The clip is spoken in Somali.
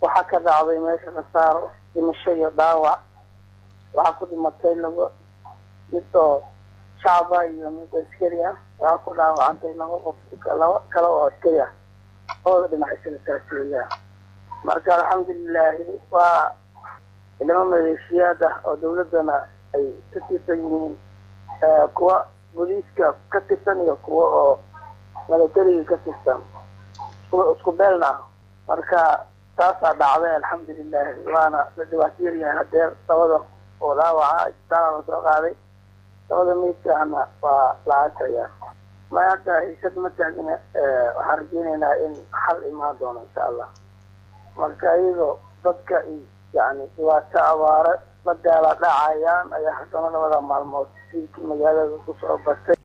waxaa ka dhacday meesha khasaaro dhimasho iyo dhaawac waxaa ku dhimatay laba mid oo shacaba iyo mid askari ah waxaa ku dhaawacantay laba qof laba kale oo askari ah labada dhinac isaga taasiya marka alxamdulilaahi waa ilamo maleeshiyaad ah oo dawladdana ay ka tirsan yihiin kuwa booliiska ka tirsan iyo kuwa oo milatariga ka tirsan isku beelna ah marka taasaa dhacday alxamdulilaahi waana la dhibaato yaryahay hadeer labada oo dhaawaca isbitaala la soo qaaday labada meydkaana waa la aasaya ma hadda haysad ma taagna waxaan rajeynaynaa in xal imaan doono insha allah marka iyadoo dadka yani dhibaato abaare la gaala dhacayaan ayaa haddana labada maalmood siilkii magaalada kusoo batay